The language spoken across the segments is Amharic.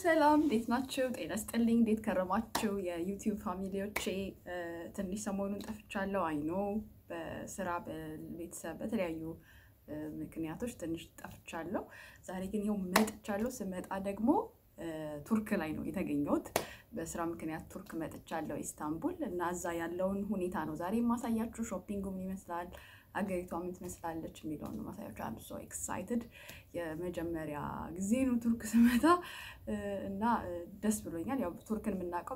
ሰላም እንዴት ናችሁ? ጤና ስጥልኝ። እንዴት ከረማችሁ? የዩቲዩብ ፋሚሊዎቼ ትንሽ ሰሞኑን ጠፍቻለሁ። አይኖ በስራ በቤተሰብ በተለያዩ ምክንያቶች ትንሽ ጠፍቻለሁ። ዛሬ ግን ይኸው መጥቻለሁ። ስመጣ ደግሞ ቱርክ ላይ ነው የተገኘሁት። በስራ ምክንያት ቱርክ መጥቻለሁ ኢስታንቡል እና እዛ ያለውን ሁኔታ ነው ዛሬ የማሳያችሁ። ሾፒንጉ ምን ይመስላል፣ አገሪቷ ምን ትመስላለች የሚለውን ነው ማሳያችሁ። አም ሶ ኤክሳይትድ የመጀመሪያ ጊዜ ነው ቱርክ ስመጣ እና ደስ ብሎኛል። ያው ቱርክን የምናውቀው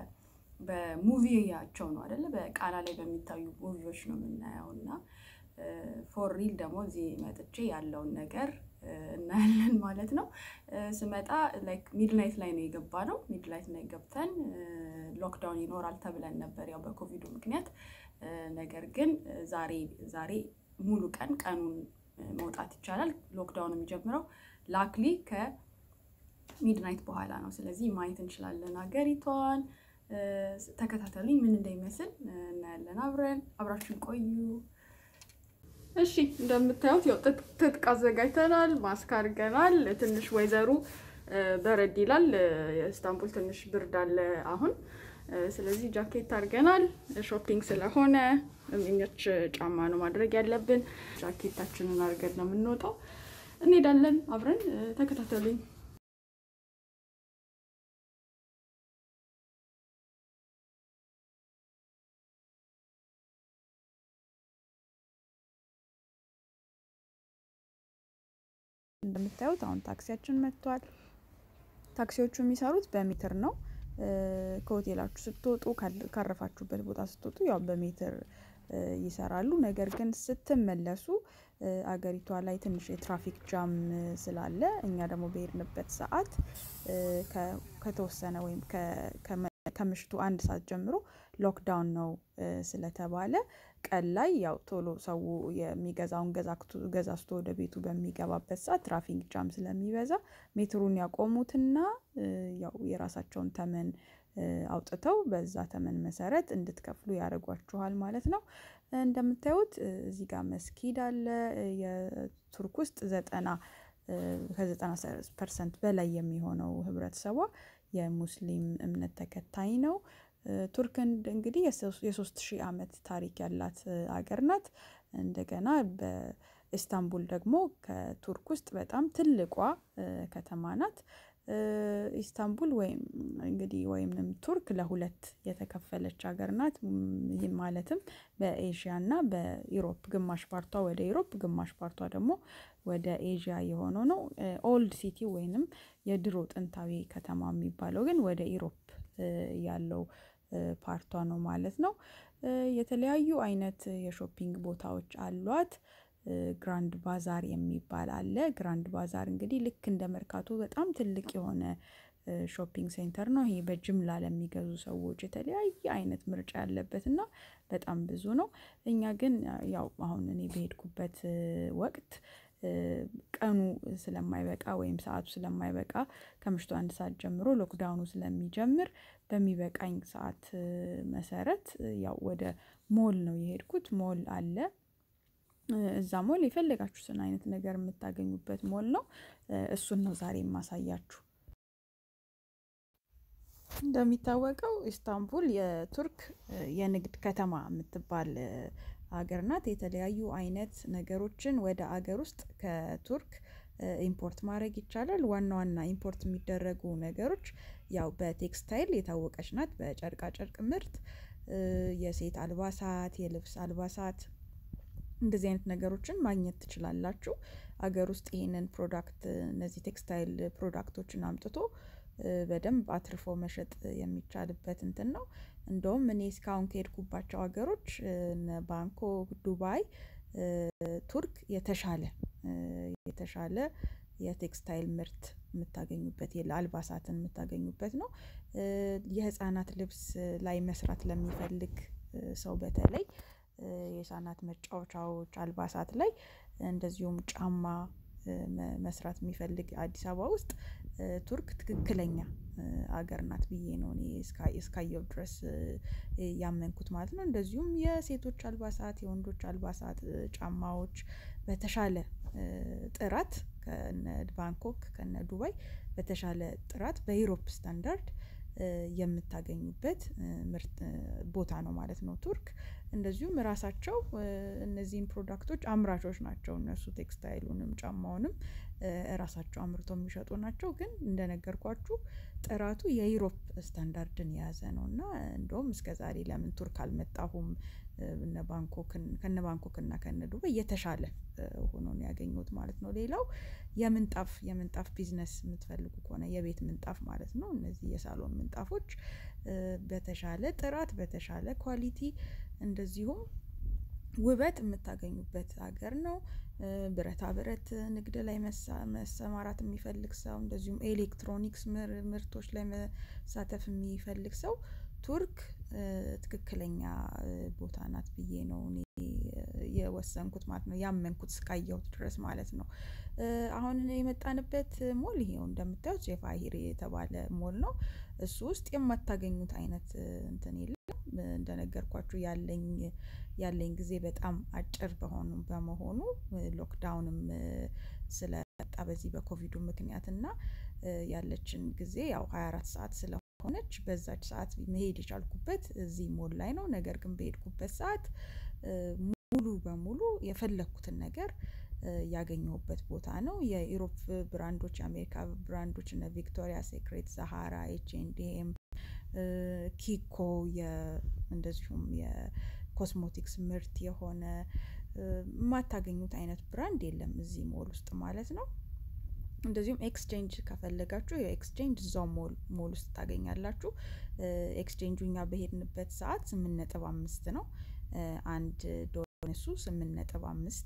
በሙቪያቸው ነው አይደለ? በቃና ላይ በሚታዩ ሙቪዎች ነው የምናየው እና ፎር ሪል ደግሞ እዚህ መጥቼ ያለውን ነገር እናያለን ማለት ነው። ስመጣ ላይክ ሚድናይት ላይ ነው የገባ ነው። ሚድናይት ላይ ገብተን ሎክዳውን ይኖራል ተብለን ነበር ያው በኮቪዱ ምክንያት። ነገር ግን ዛሬ ዛሬ ሙሉ ቀን ቀኑን መውጣት ይቻላል። ሎክዳውን የሚጀምረው ላክሊ ከሚድናይት በኋላ ነው። ስለዚህ ማየት እንችላለን ሀገሪቷን። ተከታተሉኝ፣ ምን እንደሚመስል እናያለን አብረን። አብራችን ቆዩ። እሺ እንደምታዩት ያው ትጥቅ አዘጋጅተናል፣ ማስክ አድርገናል። ትንሽ ወይዘሩ በረድ ይላል። የኢስታንቡል ትንሽ ብርድ አለ አሁን። ስለዚህ ጃኬት አድርገናል። ሾፒንግ ስለሆነ የሚመች ጫማ ነው ማድረግ ያለብን። ጃኬታችንን አድርገን ነው የምንወጣው። እንሄዳለን አብረን ተከታተሉኝ። እንደምታዩት አሁን ታክሲያችን መጥቷል። ታክሲዎቹ የሚሰሩት በሜትር ነው። ከሆቴላችሁ ስትወጡ ካረፋችሁበት ቦታ ስትወጡ ያው በሜትር ይሰራሉ። ነገር ግን ስትመለሱ አገሪቷ ላይ ትንሽ የትራፊክ ጃም ስላለ እኛ ደግሞ በሄድንበት ሰዓት ከተወሰነ ወይም ከምሽቱ አንድ ሰዓት ጀምሮ ሎክዳውን ነው ስለተባለ ቀን ላይ ያው ቶሎ ሰው የሚገዛውን ገዛዝቶ ወደ ቤቱ በሚገባበት ሰዓት ትራፊክ ጃም ስለሚበዛ ሜትሩን ያቆሙትና ያው የራሳቸውን ተመን አውጥተው በዛ ተመን መሰረት እንድትከፍሉ ያደርጓችኋል ማለት ነው። እንደምታዩት እዚህ ጋር መስጊድ አለ። የቱርክ ውስጥ ዘጠና ከዘጠና ፐርሰንት በላይ የሚሆነው ህብረተሰቧ የሙስሊም እምነት ተከታይ ነው። ቱርክ እንግዲህ የሶስት ሺህ ዓመት ታሪክ ያላት አገር ናት። እንደገና በኢስታንቡል ደግሞ ከቱርክ ውስጥ በጣም ትልቋ ከተማ ናት። ኢስታንቡል ወይም እንግዲህ ወይም ቱርክ ለሁለት የተከፈለች ሀገር ናት። ይህም ማለትም በኤዥያ እና በኢሮፕ ግማሽ ፓርቷ ወደ ኢሮፕ ግማሽ ፓርቷ ደግሞ ወደ ኤዥያ የሆነው ነው። ኦልድ ሲቲ ወይንም የድሮ ጥንታዊ ከተማ የሚባለው ግን ወደ ኢሮፕ ያለው ፓርቷ ነው ማለት ነው። የተለያዩ አይነት የሾፒንግ ቦታዎች አሏት። ግራንድ ባዛር የሚባል አለ። ግራንድ ባዛር እንግዲህ ልክ እንደ መርካቶ በጣም ትልቅ የሆነ ሾፒንግ ሴንተር ነው። ይሄ በጅምላ ለሚገዙ ሰዎች የተለያየ አይነት ምርጫ ያለበት እና በጣም ብዙ ነው። እኛ ግን ያው አሁን እኔ በሄድኩበት ወቅት ቀኑ ስለማይበቃ ወይም ሰዓቱ ስለማይበቃ ከምሽቱ አንድ ሰዓት ጀምሮ ሎክዳውኑ ስለሚጀምር በሚበቃኝ ሰዓት መሰረት ያው ወደ ሞል ነው የሄድኩት። ሞል አለ። እዛ ሞል የፈለጋችሁትን አይነት ነገር የምታገኙበት ሞል ነው። እሱን ነው ዛሬ የማሳያችሁ። እንደሚታወቀው ኢስታንቡል የቱርክ የንግድ ከተማ የምትባል ሀገር ናት። የተለያዩ አይነት ነገሮችን ወደ አገር ውስጥ ከቱርክ ኢምፖርት ማድረግ ይቻላል። ዋና ዋና ኢምፖርት የሚደረጉ ነገሮች ያው በቴክስታይል የታወቀች ናት። በጨርቃ ጨርቅ ምርት፣ የሴት አልባሳት፣ የልብስ አልባሳት እንደዚህ አይነት ነገሮችን ማግኘት ትችላላችሁ። አገር ውስጥ ይሄንን ፕሮዳክት እነዚህ ቴክስታይል ፕሮዳክቶችን አምጥቶ በደንብ አትርፎ መሸጥ የሚቻልበት እንትን ነው። እንደውም እኔ እስካሁን ከሄድኩባቸው ሀገሮች ባንኮክ፣ ዱባይ፣ ቱርክ የተሻለ የተሻለ የቴክስታይል ምርት የምታገኙበት አልባሳትን የምታገኙበት ነው። የህፃናት ልብስ ላይ መስራት ለሚፈልግ ሰው በተለይ የህፃናት መጫወቻዎች አልባሳት ላይ እንደዚሁም ጫማ መስራት የሚፈልግ አዲስ አበባ ውስጥ ቱርክ ትክክለኛ አገር ናት ብዬ ነው እኔ እስካየው ድረስ ያመንኩት ማለት ነው። እንደዚሁም የሴቶች አልባሳት፣ የወንዶች አልባሳት፣ ጫማዎች በተሻለ ጥራት ከነ ባንኮክ ከነ ዱባይ በተሻለ ጥራት በዩሮፕ ስታንዳርድ የምታገኙበት ምርት ቦታ ነው ማለት ነው ቱርክ። እንደዚሁም ራሳቸው እነዚህን ፕሮዳክቶች አምራቾች ናቸው እነሱ ቴክስታይሉንም ጫማውንም ራሳቸው አምርተው የሚሸጡ ናቸው። ግን እንደነገርኳችሁ ጥራቱ የዩሮፕ ስታንዳርድን የያዘ ነው እና እንደውም እስከዛሬ ለምን ቱርክ አልመጣሁም እነ ባንኮክን ከነ ባንኮክ እና ከነ ዱባይ የተሻለ ሆኖ ነው ያገኘሁት ማለት ነው። ሌላው የምንጣፍ የምንጣፍ ቢዝነስ የምትፈልጉ ከሆነ የቤት ምንጣፍ ማለት ነው እነዚህ የሳሎን ምንጣፎች በተሻለ ጥራት በተሻለ ኳሊቲ እንደዚሁም ውበት የምታገኙበት ሀገር ነው። ብረታ ብረት ንግድ ላይ መሰማራት የሚፈልግ ሰው እንደዚሁም ኤሌክትሮኒክስ ምርቶች ላይ መሳተፍ የሚፈልግ ሰው ቱርክ ትክክለኛ ቦታ ናት ብዬ ነው እኔ የወሰንኩት ማለት ነው ያመንኩት እስካየሁት ድረስ ማለት ነው። አሁን የመጣንበት ሞል ይሄው እንደምታዩት ጄፋሂር የተባለ ሞል ነው። እሱ ውስጥ የማታገኙት አይነት እንትን የለም እንደነገርኳችሁ ያለኝ ያለኝ ጊዜ በጣም አጭር በሆኑ በመሆኑ ሎክዳውንም ስለመጣ በዚህ በኮቪዱ ምክንያት እና ያለችን ጊዜ ያው ሃያ አራት ሰዓት ስለሆነች በዛች ሰዓት መሄድ የቻልኩበት እዚህ ሞል ላይ ነው። ነገር ግን በሄድኩበት ሰዓት ሙሉ በሙሉ የፈለኩትን ነገር ያገኘሁበት ቦታ ነው። የኢሮፕ ብራንዶች የአሜሪካ ብራንዶች እነ ቪክቶሪያ ሴክሬት ዛሃራ ኤች ኤንድ ኤም ኪኮ እንደዚሁም የኮስሞቲክስ ምርት የሆነ የማታገኙት አይነት ብራንድ የለም እዚህ ሞል ውስጥ ማለት ነው። እንደዚሁም ኤክስቼንጅ ከፈለጋችሁ የኤክስቼንጅ እዛው ሞል ሞል ውስጥ ታገኛላችሁ። ኤክስቼንጁ እኛ በሄድንበት ሰዓት ስምንት ነጥብ አምስት ነው። አንድ ዶላር እሱ ስምንት ነጥብ አምስት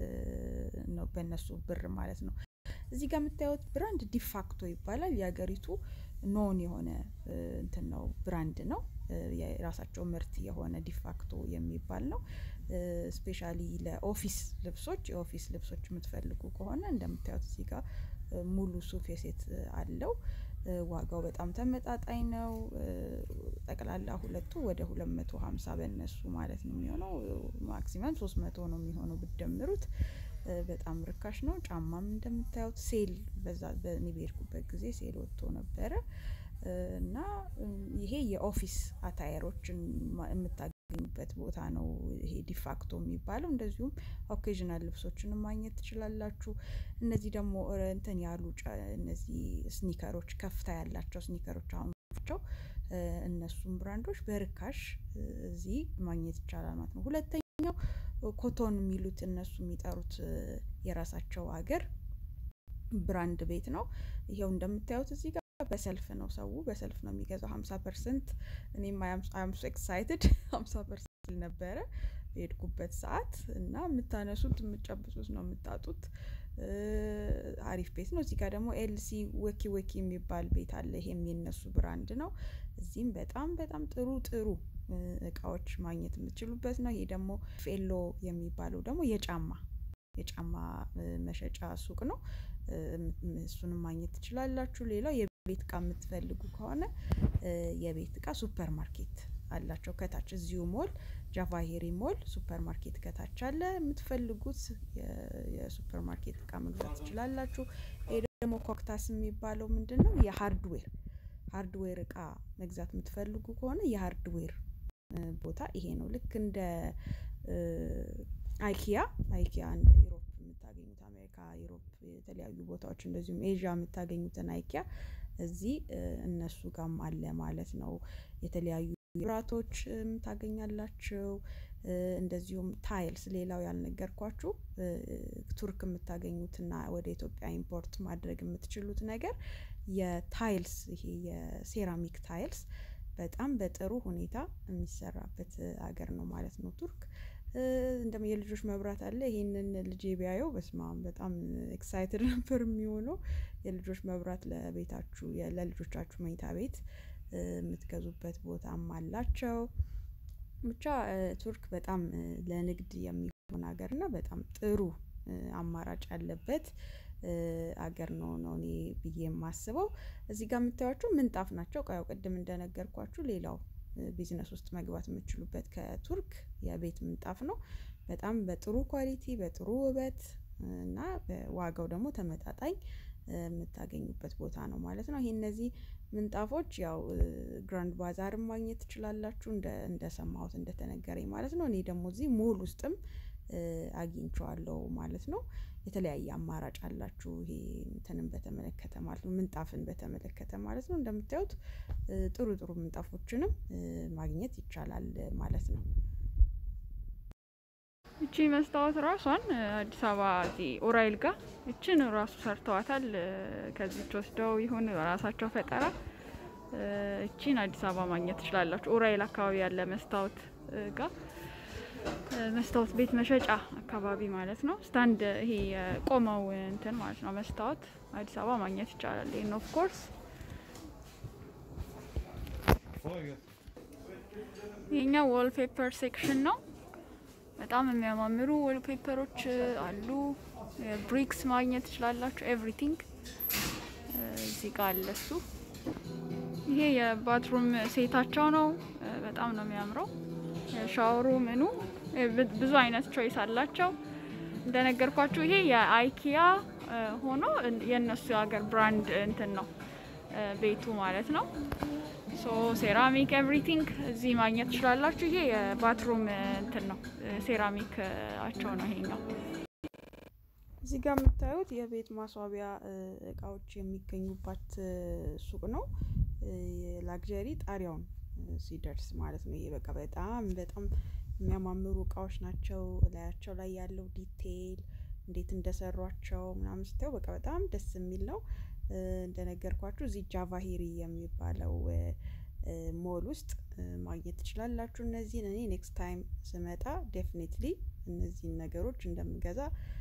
ነው በእነሱ ብር ማለት ነው። እዚህ ጋር የምታዩት ብራንድ ዲፋክቶ ይባላል የሀገሪቱ ኖን የሆነ እንትን ነው ብራንድ ነው። የራሳቸው ምርት የሆነ ዲፋክቶ የሚባል ነው። ስፔሻሊ ለኦፊስ ልብሶች የኦፊስ ልብሶች የምትፈልጉ ከሆነ እንደምታዩት እዚህ ጋር ሙሉ ሱፍ የሴት አለው። ዋጋው በጣም ተመጣጣኝ ነው። ጠቅላላ ሁለቱ ወደ ሁለት መቶ ሃምሳ በእነሱ ማለት ነው የሚሆነው ማክሲመም ሶስት መቶ ነው የሚሆነው ብትደምሩት በጣም ርካሽ ነው። ጫማም እንደምታዩት ሴል በዛ በእኔ በሄድኩበት ጊዜ ሴል ወጥቶ ነበረ። እና ይሄ የኦፊስ አታየሮችን የምታገኙበት ቦታ ነው ይሄ ዲፋክቶ የሚባለው እንደዚሁም ኦኬዥናል ልብሶችንም ማግኘት ትችላላችሁ። እነዚህ ደግሞ እንትን ያሉ እነዚህ ስኒከሮች ከፍታ ያላቸው ስኒከሮች አሁን ናቸው እነሱም ብራንዶች በርካሽ እዚህ ማግኘት ይቻላል ማለት ነው። ሁለተኛው ኮቶን የሚሉት እነሱ የሚጠሩት የራሳቸው ሀገር ብራንድ ቤት ነው። ይኸው እንደምታዩት እዚህ ጋር በሰልፍ ነው ሰው በሰልፍ ነው የሚገዛው ሀምሳ ፐርሰንት እኔም አም ሶ ኤክሳይትድ ሀምሳ ፐርሰንት ነበረ በሄድኩበት ሰዓት እና የምታነሱት የምትጨብጡት ነው የምታጡት። አሪፍ ቤት ነው። እዚህ ጋር ደግሞ ኤልሲ ወኪ ወኪ የሚባል ቤት አለ ይሄም የነሱ ብራንድ ነው። እዚህም በጣም በጣም ጥሩ ጥሩ እቃዎች ማግኘት የምትችሉበት ነው። ይሄ ደግሞ ፌሎ የሚባለው ደግሞ የጫማ የጫማ መሸጫ ሱቅ ነው። እሱንም ማግኘት ትችላላችሁ። ሌላው የቤት እቃ የምትፈልጉ ከሆነ የቤት እቃ ሱፐር ማርኬት አላቸው ከታች እዚሁ ሞል ጃቫሄሪ ሞል ሱፐር ማርኬት ከታች አለ የምትፈልጉት የሱፐር ማርኬት እቃ መግዛት ትችላላችሁ። ይሄ ደግሞ ኮክታስ የሚባለው ምንድነው? የሃርድዌር ሃርድዌር እቃ መግዛት የምትፈልጉ ከሆነ የሃርድዌር ቦታ ይሄ ነው። ልክ እንደ አይኪያ አይኪያ እንደ ዩሮፕ የምታገኙት አሜሪካ ዩሮፕ የተለያዩ ቦታዎች እንደዚሁም ኤዥያ የምታገኙትን አይኪያ እዚህ እነሱ ጋርም አለ ማለት ነው። የተለያዩ መብራቶች ታገኛላችሁ። እንደዚሁም ታይልስ ሌላው ያልነገርኳችሁ ቱርክ የምታገኙትና ወደ ኢትዮጵያ ኢምፖርት ማድረግ የምትችሉት ነገር የታይልስ ይሄ የሴራሚክ ታይልስ በጣም በጥሩ ሁኔታ የሚሰራበት ሀገር ነው ማለት ነው። ቱርክ እንደም የልጆች መብራት አለ ይሄንን ልጄ ቢያየው በስመአብ በጣም ኤክሳይትድ ነበር የሚሆነው። የልጆች መብራት ለቤታችሁ ለልጆቻችሁ መኝታ ቤት የምትገዙበት ቦታም አላቸው። ብቻ ቱርክ በጣም ለንግድ የሚሆን ሀገር እና በጣም ጥሩ አማራጭ ያለበት ሀገር ነው ነው እኔ ብዬ የማስበው። እዚህ ጋር የምታዩዋቸው ምንጣፍ ናቸው ያው ቅድም እንደነገርኳችሁ ሌላው ቢዝነስ ውስጥ መግባት የምትችሉበት ከቱርክ የቤት ምንጣፍ ነው። በጣም በጥሩ ኳሊቲ በጥሩ ውበት እና ዋጋው ደግሞ ተመጣጣኝ የምታገኙበት ቦታ ነው ማለት ነው። ይሄ እነዚህ ምንጣፎች ያው ግራንድ ባዛርም ማግኘት ትችላላችሁ እንደሰማሁት እንደተነገረኝ ማለት ነው። እኔ ደግሞ እዚህ ሞል ውስጥም አግኝቼዋለሁ ማለት ነው። የተለያየ አማራጭ አላችሁ ይሄ እንትንን በተመለከተ ማለት ነው ምንጣፍን በተመለከተ ማለት ነው። እንደምታዩት ጥሩ ጥሩ ምንጣፎችንም ማግኘት ይቻላል ማለት ነው። እቺ መስታወት ራሷን አዲስ አበባ እዚህ ኡራኤል ጋር እችን ራሱ ሰርተዋታል። ከዚች ወስደው ይሁን በራሳቸው ፈጠራ እቺን አዲስ አበባ ማግኘት ትችላላችሁ። ኡራኤል አካባቢ ያለ መስታወት ጋር መስታወት ቤት መሸጫ አካባቢ ማለት ነው። ስታንድ ይሄ የቆመው እንትን ማለት ነው መስታወት አዲስ አበባ ማግኘት ይቻላል። ይህን ኦፍ ኮርስ ይሄኛው ዎል ፔፐር ሴክሽን ነው። በጣም የሚያማምሩ ዎል ፔፐሮች አሉ። ብሪክስ ማግኘት ትችላላችሁ። ኤቭሪቲንግ እዚህ ጋር አለ እሱ። ይሄ የባትሩም ሴታቸው ነው። በጣም ነው የሚያምረው። ሻወሩ ምኑ ብዙ አይነት ቾይስ አላቸው። እንደነገርኳችሁ ይሄ የአይኪያ ሆኖ የእነሱ የሀገር ብራንድ እንትን ነው ቤቱ ማለት ነው። ሶ ሴራሚክ ኤቭሪቲንግ እዚህ ማግኘት ትችላላችሁ። ይሄ የባትሩም እንትን ነው ሴራሚክ አቸው ነው ይሄኛው። እዚህ ጋር የምታዩት የቤት ማስዋቢያ እቃዎች የሚገኙባት ሱቅ ነው። ላግዠሪ ጣሪያውን ሲደርስ ማለት ነው። ይሄ በቃ በጣም በጣም የሚያማምሩ እቃዎች ናቸው። እላያቸው ላይ ያለው ዲቴይል እንዴት እንደሰሯቸው ምናምን ስታዩ በቃ በጣም ደስ የሚል ነው። እንደነገርኳችሁ እዚህ ጃቫሂሪ የሚባለው ሞል ውስጥ ማግኘት ትችላላችሁ። እነዚህን እኔ ኔክስት ታይም ስመጣ ዴፊኔትሊ እነዚህን ነገሮች እንደምገዛ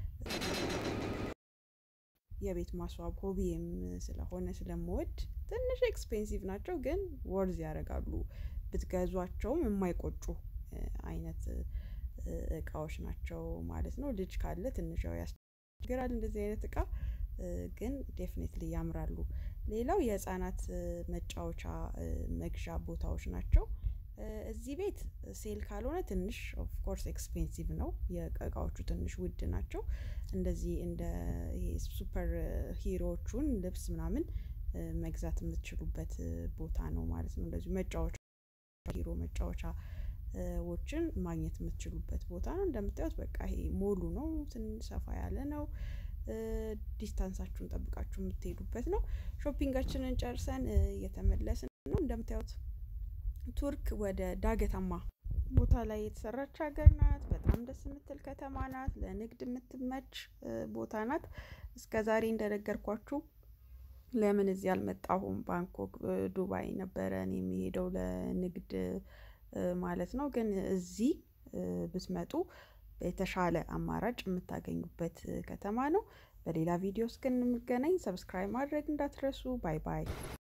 የቤት ማስዋብ ሆቢም ስለሆነ ስለምወድ ትንሽ ኤክስፔንሲቭ ናቸው፣ ግን ወርዝ ያደርጋሉ። ብትገዟቸውም የማይቆጩ አይነት እቃዎች ናቸው ማለት ነው። ልጅ ካለ ትንሽ ያው ያስቸግራል እንደዚህ አይነት እቃ ግን ዴፊኔትሊ ያምራሉ። ሌላው የህፃናት መጫወቻ መግዣ ቦታዎች ናቸው። እዚህ ቤት ሴል ካልሆነ ትንሽ ኦፍኮርስ ኤክስፔንሲቭ ነው። የእቃዎቹ ትንሽ ውድ ናቸው። እንደዚህ እንደ ይሄ ሱፐር ሂሮዎቹን ልብስ ምናምን መግዛት የምትችሉበት ቦታ ነው ማለት ነው። እንደዚሁ መጫወቻ ሂሮ መጫወቻዎችን ማግኘት የምትችሉበት ቦታ ነው። እንደምታዩት በቃ ይሄ ሞሉ ነው። ትንሽ ሰፋ ያለ ነው። ዲስታንሳችሁን ጠብቃችሁ የምትሄዱበት ነው። ሾፒንጋችንን ጨርሰን እየተመለስን ነው። እንደምታዩት ቱርክ ወደ ዳገታማ ቦታ ላይ የተሰራች ሀገር ናት። በጣም ደስ የምትል ከተማ ናት። ለንግድ የምትመች ቦታ ናት። እስከ ዛሬ እንደነገርኳችሁ ለምን እዚህ አልመጣሁም? ባንኮክ፣ ዱባይ ነበረ እኔ የሚሄደው ለንግድ ማለት ነው። ግን እዚህ ብትመጡ የተሻለ አማራጭ የምታገኙበት ከተማ ነው። በሌላ ቪዲዮ እስክንገናኝ ሰብስክራይብ ማድረግ እንዳትረሱ። ባይ ባይ።